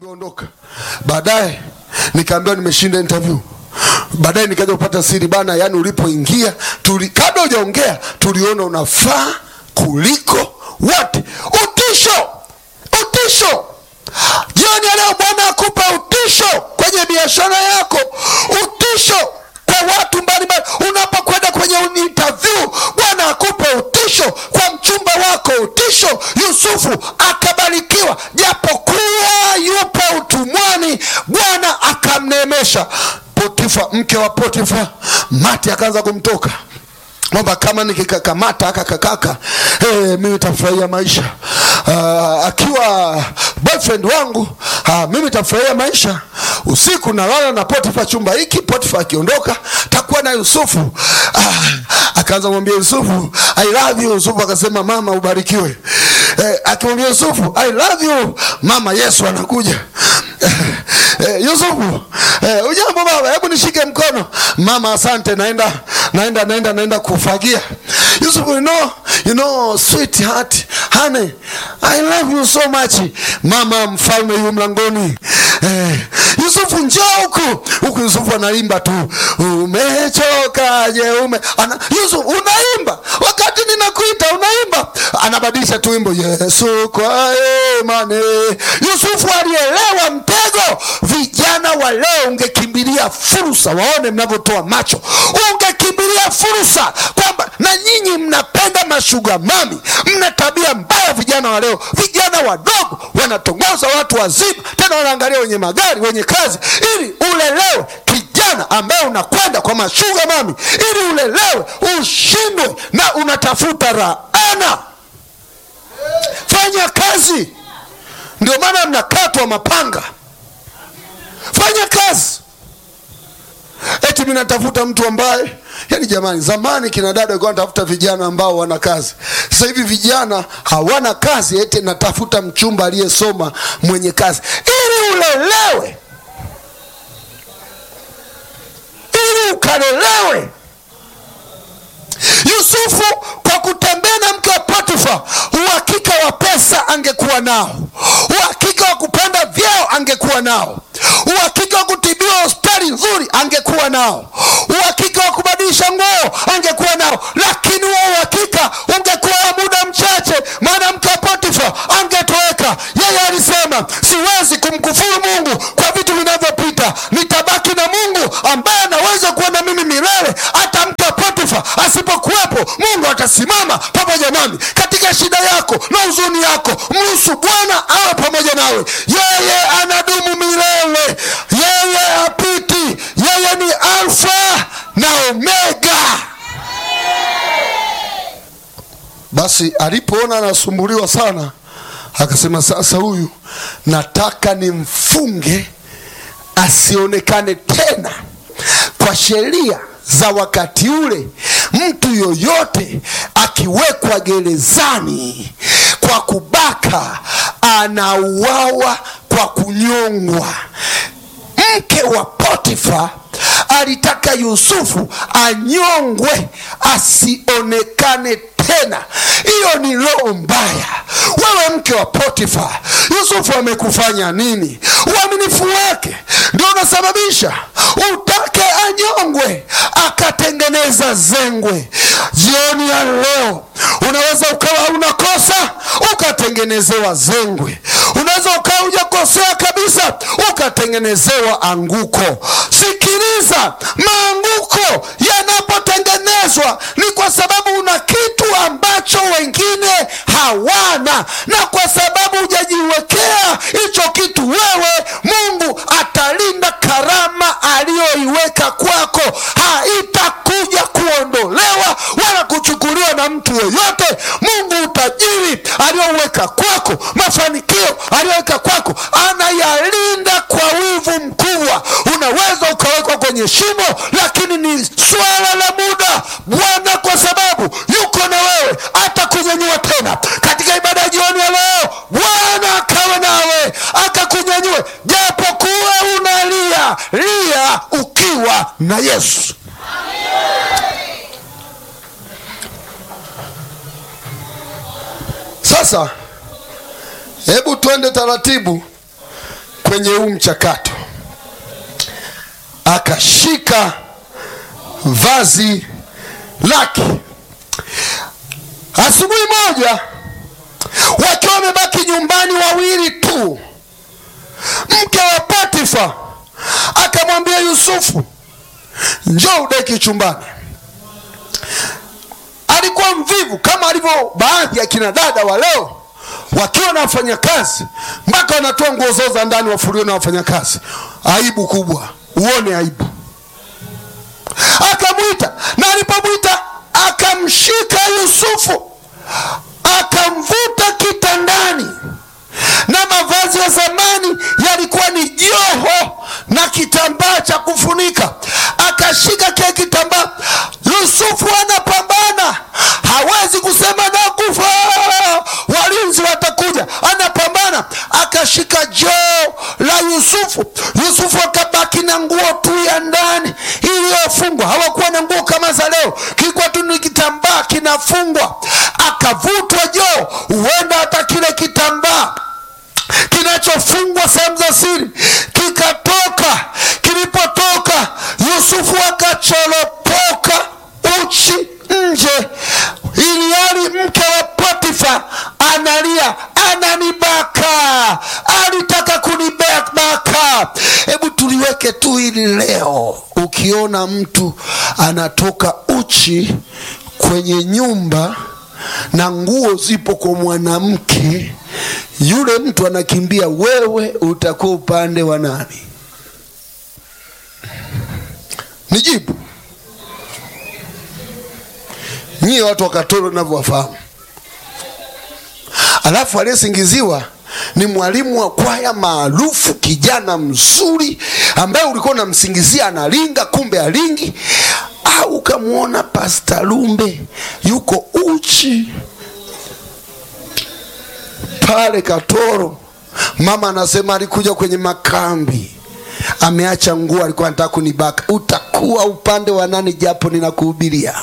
nimeondoka. Baadaye nikaambiwa nimeshinda interview. Baadaye nikaja kupata siri bana, yani ulipoingia tuli, kabla hujaongea tuliona unafaa kuliko wote. Utisho, utisho. Jioni ya leo Bwana akupa utisho kwenye biashara yako, utisho kwa watu mbalimbali. Unapokwenda kwenye interview, Bwana akupe utisho kwa mchumba wako, utisho. Yusufu akabarikiwa, japokuwa yupo utumwani, Bwana akamneemesha. Potifa, mke wa Potifa, mate akaanza kumtoka kwamba kama nikikakamata aka kakaka hey, mimi nitafurahia maisha uh, akiwa boyfriend wangu uh, mimi nitafurahia maisha usiku nalala na Potifa chumba hiki. Potifa akiondoka takuwa na Yusufu uh, akaanza kumwambia Yusufu I love you. Yusufu akasema mama ubarikiwe. Eh, akimwambia Yusufu I love you, mama Yesu anakuja Eh, Yusufu eh, ujambo baba, hebu nishike mkono. Mama asante, naenda naenda naenda naenda kufagia. Yusufu, you know, you know sweetheart, honey, I love you so much. Mama mfalme yu mlangoni. Eh, Yusufu njoo huku. Huku Yusufu anaimba tu. Umechokaje ume ana, Yusufu unaimba. Wakati ninakuita unaimba. Anabadilisha tu wimbo Yesu kwa imani. Yusufu alielewa mtego. Vijana wa leo ungekimbilia fursa, waone mnavyotoa macho. Ungekimbilia fursa kwamba na nyinyi mnapenda mashuga mami, mna tabia mbaya. Vijana wa leo, vijana wadogo wanatongoza watu wazima, tena wanaangalia wenye magari, wenye kazi, ili ulelewe. Kijana ambaye unakwenda kwa mashuga mami, ili ulelewe, ushindwe na unatafuta raana. Fanya kazi, ndio maana mnakatwa mapanga. Fanya kazi. Eti mimi natafuta mtu ambaye yani, jamani, zamani kina dada walikuwa wanatafuta vijana ambao wana kazi. Sasa hivi vijana hawana kazi, eti natafuta mchumba aliyesoma mwenye kazi, ili ulelewe, ili ukalelewe. Yusufu kwa kutembea na mke wa Potifa, uhakika wa pesa angekuwa nao, uhakika wa kupanda vyeo angekuwa nao, uhakika wa kutibiwa hospitali nzuri angekuwa nao, uhakika wa kubadilisha nguo angekuwa nao, lakini huo uhakika ungekuwa wa muda mchache, maana mke wa Potifa angetoweka. Yeye alisema siwezi kumkufuru Mungu kwa vitu vinavyopita, nitabaki na Mungu ambaye anaweza kuwa na mimi milele. Hata mke wa Potifa asipokuwepo, Mungu atasimama pamoja nami katika shida yako na huzuni yako. Mruhusu Bwana awe pamoja nawe. Yeye anadumu milele, yeye hapiti, yeye ni Alfa na Omega. Basi alipoona anasumbuliwa sana, akasema sasa, huyu nataka nimfunge asionekane tena. Kwa sheria za wakati ule, mtu yoyote akiwekwa gerezani kwa kubaka anauawa kwa kunyongwa. Mke wa Potifa alitaka Yusufu anyongwe asionekane tena. Hiyo ni roho mbaya. Wewe mke wa Potifa, Yusufu amekufanya nini? Uaminifu wake ndio unasababisha utake anyongwe, akatengeneza zengwe. Jioni ya leo unaweza ukawa unakosa ukatengenezewa zengwe, unaweza ukawa hujakosea kabisa ukatengenezewa anguko. Sikiliza, maanguko yanapotengenezwa ni kwa sababu una kitu ambacho wengine hawana, na kwa sababu hujajiwekea hicho kitu wewe, Mungu atalinda karama aliyoiweka kwako, haitakuja kuondolewa wala kuchukuliwa na mtu yoyote. Mungu utajiri aliyoweka kwako, mafanikio aliyoweka kwako, anayalinda kwa wivu mkubwa. Unaweza ukawekwa kwenye shimo, lakini ni swala la muda. Bwana kwa sababu yuko na wewe, atakunyanyua tena. Katika ibada ya jioni ya leo, Bwana akawe nawe, akakunyanyue, japokuwa unalia lia ukiwa na Yesu. Sasa hebu twende taratibu kwenye huu mchakato akashika vazi lake. Asubuhi moja wakiwa wamebaki nyumbani wawili tu, mke wa Potifa akamwambia Yusufu, njoo udeki chumbani. Alikuwa mvivu kama alivyo baadhi ya kina dada wa leo, wakiwa na wafanyakazi mpaka wanatoa nguo zao za ndani wafuliwe na wafanyakazi. Aibu kubwa, uone aibu. Akamwita na alipomwita akamshika Yusufu akamvuta kitandani, na mavazi ya zamani yalikuwa ni joho na kitambaa cha kufunika. Akashika kile kitambaa, Yusufu anapambana, hawezi kusema nakufa, walinzi watakuja. Anapambana, akashika joo la Yusufu. Yusufu akabaki na nguo tu ya ndani iliyofungwa. Hawakuwa na nguo kama za leo, kilikuwa tu ni kitambaa kinafungwa. Akavutwa joo, huenda hata kile kitambaa kinachofungwa sehemu za siri kikatoka. Kilipotoka, Yusufu akachoropoka uchi nje, ili hali mke wa Potifa analia, ananibaka, alitaka kunibaka. Hebu tuliweke tu hili leo, ukiona mtu anatoka uchi kwenye nyumba na nguo zipo kwa mwanamke yule mtu anakimbia, wewe utakuwa upande wa nani? Nijibu nyie watu wakatoro navyowafahamu. Alafu aliyesingiziwa ni mwalimu wa kwaya maarufu, kijana mzuri ambaye ulikuwa unamsingizia analinga, kumbe alingi. Au ukamwona Pasta Lumbe yuko uchi pale Katoro, mama anasema alikuja kwenye makambi, ameacha nguo, alikuwa anataka kunibaka. Utakuwa upande wa nani? Japo ninakuhubiria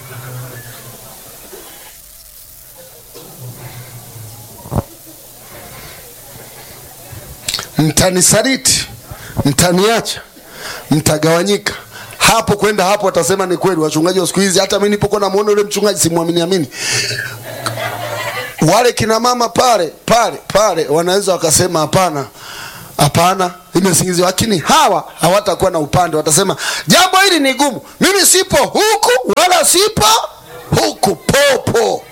mtanisaliti, mtaniacha, mtagawanyika hapo kwenda hapo. Watasema ni kweli, wachungaji wa siku hizi. Hata mimi nipokuwa namuona yule mchungaji simwamini amini wale kina mama pale pale pale wanaweza wakasema hapana, hapana, imesingiziwa. Lakini hawa hawatakuwa na upande, watasema jambo hili ni gumu, mimi sipo huku wala sipo huku, popo.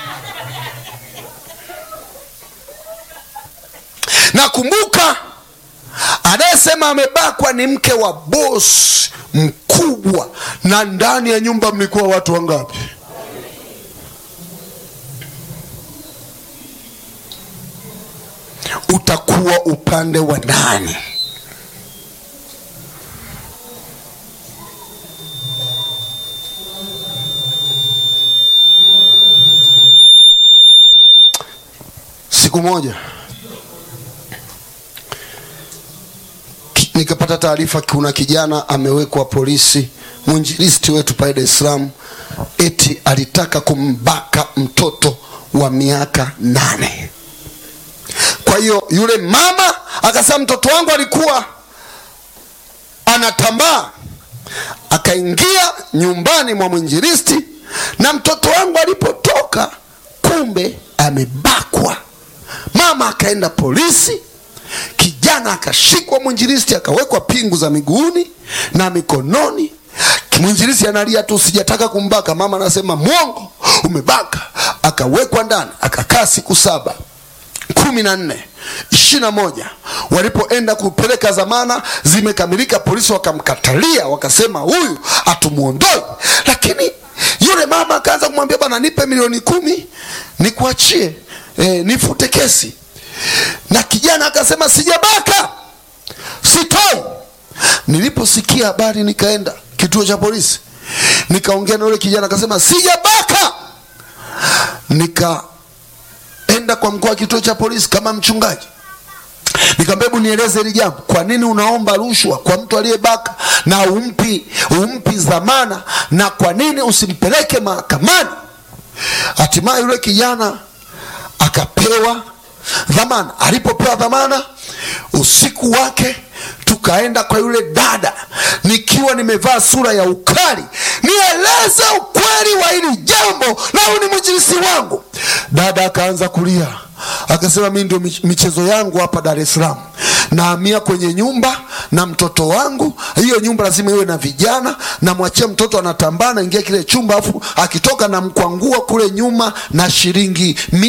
Nakumbuka anayesema amebakwa ni mke wa bosi mkubwa, na ndani ya nyumba mlikuwa watu wangapi? utakuwa upande wa nani? Siku moja nikapata taarifa, kuna kijana amewekwa polisi, mwinjilisti wetu pale Dar es Salaam, eti alitaka kumbaka mtoto wa miaka nane. Kwa hiyo yule mama akasema mtoto wangu alikuwa anatambaa, akaingia nyumbani mwa mwinjilisti, na mtoto wangu alipotoka, kumbe amebakwa. Mama akaenda polisi, kijana akashikwa, mwinjilisti akawekwa pingu za miguuni na mikononi. Mwinjilisti analia tu, sijataka kumbaka. Mama anasema mwongo, umebaka. Akawekwa ndani, akakaa siku saba kumi na nne ishirini na moja walipoenda kupeleka dhamana zimekamilika, polisi wakamkatalia, wakasema huyu hatumwondoi. Lakini yule mama akaanza kumwambia bana, nipe milioni kumi nikuachie, e, nifute kesi. Na kijana akasema sijabaka, sitoi. Niliposikia habari nikaenda kituo cha polisi, nikaongea na yule kijana, akasema sijabaka, nika enda kwa mkuu wa kituo cha polisi kama mchungaji, nikamwambia hebu nieleze hili jambo. Kwa nini unaomba rushwa kwa mtu aliyebaka na umpi umpi dhamana, na kwa nini usimpeleke mahakamani? Hatimaye yule kijana akapewa dhamana. Alipopewa dhamana, usiku wake tukaenda kwa yule dada, nikiwa nimevaa sura ya ukali, nieleze ukweli wa hili jambo na huyu ni mwinjilisi wangu. Dada akaanza kulia, akasema mi ndio mich- michezo yangu hapa Dar es Salaam, nahamia kwenye nyumba na mtoto wangu. Hiyo nyumba lazima iwe na vijana, namwachia mtoto anatambaa, naingia kile chumba, afu akitoka namkwangua kule nyuma na shilingi